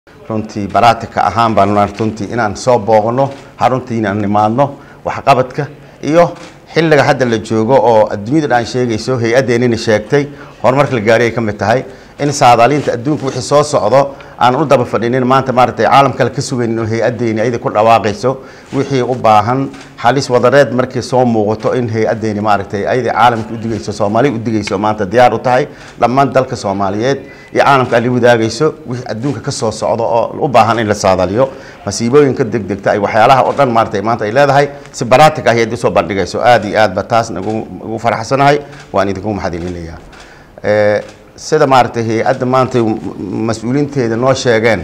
runtii baraatika ahaan baan runtii inaan soo booqno haruntii inaan nimaadno waxqabadka iyo xilliga hadda la joogo oo adduunyada dhan sheegayso hay-addeenina sheegtay horumarka la gaari ay ka mid tahay in saadaaliinta adduunka wixii soo socdo aan u daba fadhinin maanta maaragtay caalam kale ka sugaynin oo hay-addeeni ayada ku dhawaaqayso wixii u baahan xalis wadareed markii soo muuqato in hay-addeeni maaragtay ayada caalamka u digayso soomaaliya u digayso maanta diyaar u tahay dhammaan dalka soomaaliyeed iyo caalamka ali wadaagayso wixii adduunka ka soo socdo oo u baahan in la saadaliyo masiibooyinka degdegta ay waxyaalaha oo dhan maaragtay maanta ay leedahay si baraatig ah ayaad usoo bandhigayso aada iyo aad ba taas nagu ugu faraxsanahay waan idinku mahadcelinayaa sida maaragtay hay-adda maanta mas-uuliinteeda noo sheegeen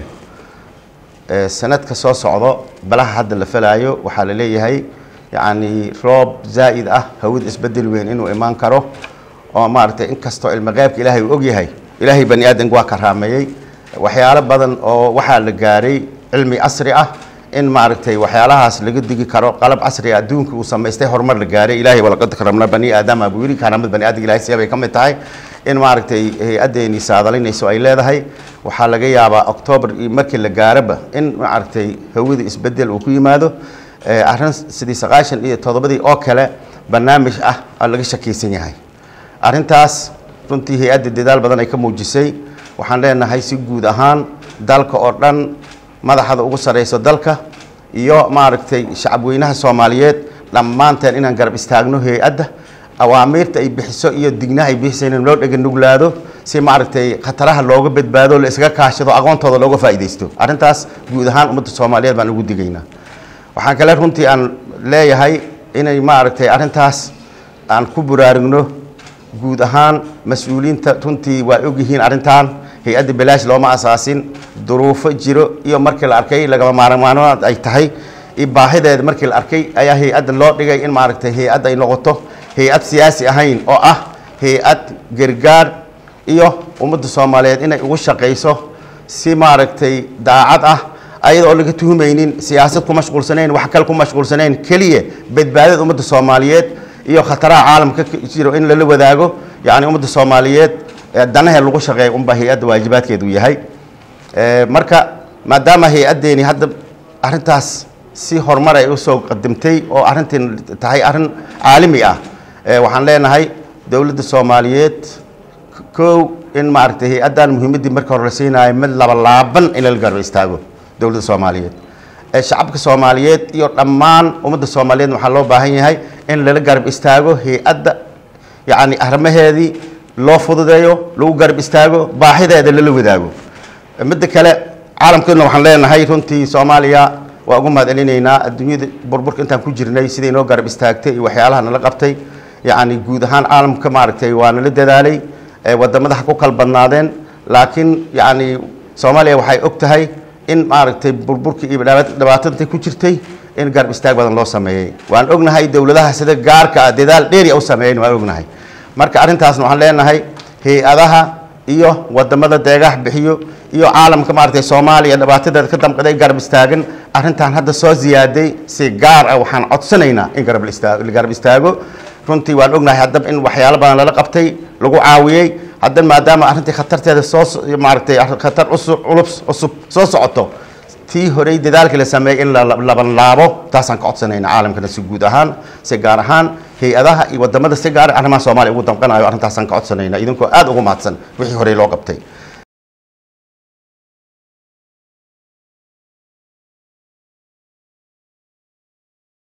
sanadka soo socdo balaha hadda la falaayo waxaa la leeyahay yacni roob zaa'id ah hawada isbedel weyn inuu imaan karo oo maaragtay inkastoo ilmo qeybka ilaahay uu ogyahay ilaahay bani aadanka waa karaameeyey waxyaalo badan oo waxaa la gaaray cilmi casri ah in maaragtay waxyaalahaas laga digi karo qalab casri ah adduunka uu samaystay horumar la gaaray ilaahay walaqad karamna bani aadama buu yidhi karaamad bani aadamka ilahay siya bay ka mid tahay in maaragtay hay-addeeni saadalinayso ay leedahay waxaa laga yaabaa octoobar iyo markii la gaaraba in maaragtay hawada isbedel uu ku yimaado arrin sidii sagaashan iyo toddobadii oo kale barnaamij ah oo laga shakiysan yahay arrintaas runtii hay-adda dadaal badan ay ka muujisay waxaan leenahay si guud ahaan dalka oo dhan madaxda ugu sareyso dalka iyo maaragtay shacabweynaha soomaaliyeed dhammaanteen inaan garab istaagno hay-adda awaamiirta ay bixiso iyo dignaha ay bixisa in loo dhega nuglaado si maaragtay khataraha looga badbaado la iskaga kaashado aqoontooda looga faa'iidaysto arrintaas guud ahaan ummadda soomaaliyeed baan ugu digaynaa waxaan kale runtii aan leeyahay inay maaragtay arrintaas aan ku buraarugno guud ahaan mas-uuliyiinta runtii waa ogyihiin arrintan hay-adda balaash looma asaasin duruufo jiro iyo markii la arkay lagama maarmaanood ay tahay baahideeda markii la arkay ayaa hay-adda loo dhigay in maaragtay hay-adda ay noqoto hay-ad siyaasi ahayn oo ah hay-ad gargaar iyo ummadda soomaaliyeed inay ugu shaqayso si maaragtay daacad ah ayada oo laga tuhumaynin siyaasad ku mashquulsanayn wax kale ku mashquulsanayn keliya badbaadada ummadda soomaaliyeed iyo khataraha caalamka jiro in lala wadaago yacni ummadda soomaaliyeed danahe lagu shaqeeya unbaa hay-adda waajibaadkeedu yahay marka maadaama hay-addeeni hadda arrintaas si horumar ay usoo qadimtay oo arrintiin tahay arrin caalami ah waxaan leenahay dowladda soomaaliyeed kow in maaragtay hay-addan muhiimaddii marka hore la siinayo mid labalaaban in lala garba istaago dowladda soomaaliyeed shacabka soomaaliyeed iyo dhammaan ummadda soomaaliyeed waxaa loo baahan yahay in lala garab istaago hay-adda yacni arrimaheedii loo fududeeyo lagu garab istaago baahideeda lala wadaago midda kale caalamkeedna waxaan leenahay runtii soomaaliya waa ugu mahad celinaynaa adduunyada burburka intaan ku jirnay siday noo garab istaagtay iyo waxyaalaha nala qabtay yacni guud ahaan caalamka maaragtay waa nala dadaalay wadamada ha ku kala badnaadeen laakiin yacni soomaaliya waxay og tahay in maaragtay burburka iyo dhibaatanta ku jirtay in garab istaag badan loo sameeyey waan ognahay dowladaha sida gaarka ah dadaal dheeri u sameeyen waan ognahay marka arrintaasna waxaan leenahay hay-adaha iyo wadamada deegaha bixiyo iyo caalamka maaragtay soomaaliya dhibaatadeeda ka damqaday garab istaagan arrintan hadda soo ziyaaday si gaar ah waxaan codsanaynaa in garab istaago la garab istaago runtii waan ognahay haddaba in waxyaalo badan lala qabtay lagu caawiyey haddana maadaama arrintii khatarteeda soo maaragtay khatar cusub culus cusub soo socoto tii horey dadaalkii la sameeyey in laban laabo taasaan ka codsanayna caalamkana si guud ahaan si gaar ahaan hay-adaha iyo wadamada si gaar arrimaha soomaaliya ugu damqanayo arrintaasaan ka codsanayna idinkoo aada ugu mahadsan wixii horey loo qabtay